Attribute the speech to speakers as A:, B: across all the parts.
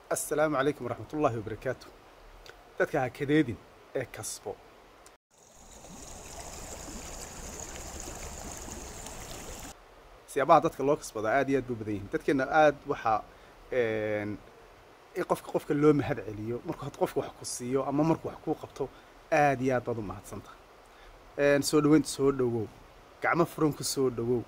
A: assalaamu calaykum waraxmat ullaahi wabarakaatu dadka ha kadeedin ee kasbo siyaabaha dadka loo kasbadaa aad iyo aad buu badan yihin dadkeena aad waxaa in qofka qofka loo mahad celiyo markuu had qofka wax ku siiyo ama markuu wax kuu qabto aad iyo aad baad u mahadsanta soo dhaweynta soo dhawow gacmo furan ku soo dhawow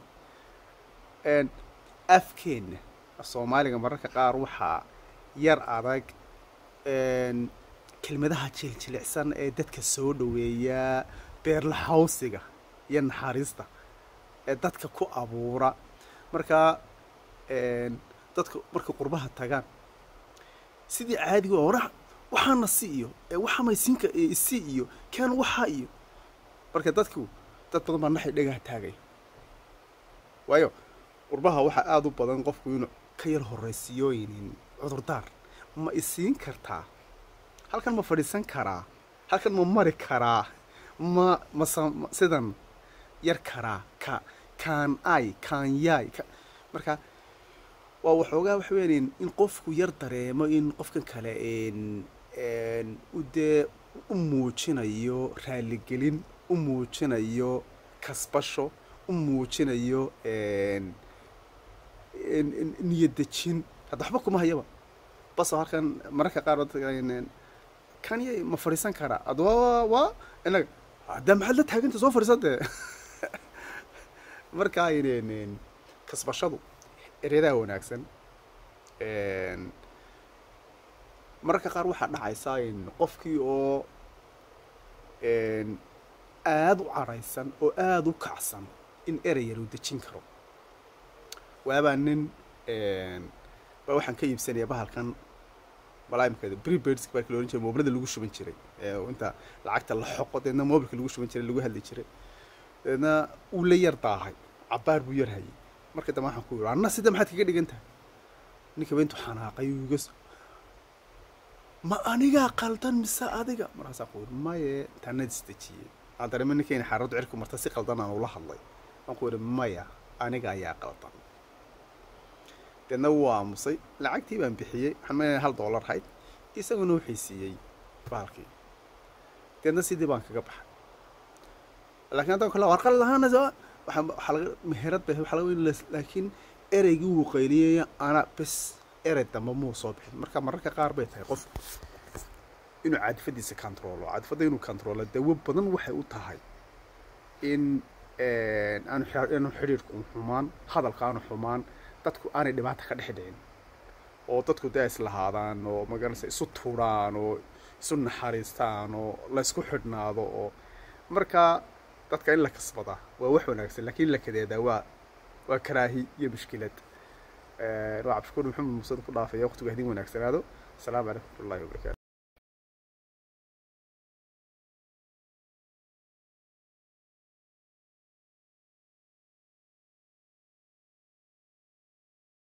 A: afkeenna soomaaliga mararka qaar waxaa yar adag kelmadaha jiljilicsan ee dadka soo dhaweeya beerlahawsiga iyo naxariista ee dadka ku abuura markaa dadka markay qurbaha tagaan sidii caadiga ora waxaana si iyo waxamaysinka isi iyo kaan waxaa iyo marka dadku dad badan baa naxay dhagaha taagaya waayo qurbaha waxaa aada u badan qofku inuu ka yar horraysiiyooynin cudurdaar ma isiin kartaa halkan ma fadhiisan karaa halkan ma mari karaa ma masa sidan yar karaa ka kaan ay kaan yaay marka waa waxoogaa waxa weyan in qofku yar dareemo in qofkan kale u dee u muujinayo raaligelin u muujinayo kasbasho u muujinayo niyadejin hadda waxba kuma hayaba baso halkan mararka qaar kanya ma fadhiisan karaa ad wa waa inaga hadda maxaad la taaganta soo fadhiisan dee markaa kasbashadu ereyadaa wanaagsan mararka qaar waxaa dhacaysaa in qofkii oo aada u caraysan oo aada u kacsan in erey yar uu dejin karo waabaa nin baa waxaan ka iibsanaya bahalkan balaaimkeeda prepaidsk baa la ohan jiray moobilada lagu shuban jiray inta lacagta la xoqo deedna mobilka lagu shuban jiray lagu hadli jiray deedna uu la yar daahay cabaar buu yar hayay marka dambe waxaan ku yidhi anna sida maxaad kaga dhigan tahay ninkaba intuu xanaaqay uu iga ma anigaa qaldan mise adiga markaasaa ku yidhi maye tanad isdejiyey aan dareema ninkayna xaaraddu cirku marta si qaldan aan ula hadlay waan ku yidhi maya aniga ayaa qaldan deedna wuu aamusay lacagtii baan bixiyey waxaan maynaya hal dollar hayd isaguna wuxuu siiyey bahalkii deedna sidii baan kaga baxay laakiin haddaan kale war qalad ahaana waxaa waxaa laga meherad bay waxaa laga laakiin ereygii wuu qayliyaya ana bes erey dambe muu soo bixin marka mararka qaar bay tahay qof inuu caadifadiisa controlo caadifadda inuu controlo dawo badan waxay u tahay in aanu aanu xidhiirku xumaan hadalka aanu xumaan dadku aanay dhibaata ka dhex dhicin oo dadku dee islahaadaan oo magaranaysa isu tuuraan oo isu naxariistaan oo laysku xidhnaado oo markaa dadka in la kasbadaa waa wax wanaagsan lakiin in la kadeedaa waa waa karaahi iyo mushkilad waa cabdishakuur maxamed muusad ku dhaafaya waqtigu hadin wanaagsanaado asalaamu calaykum watullahi wabarakatu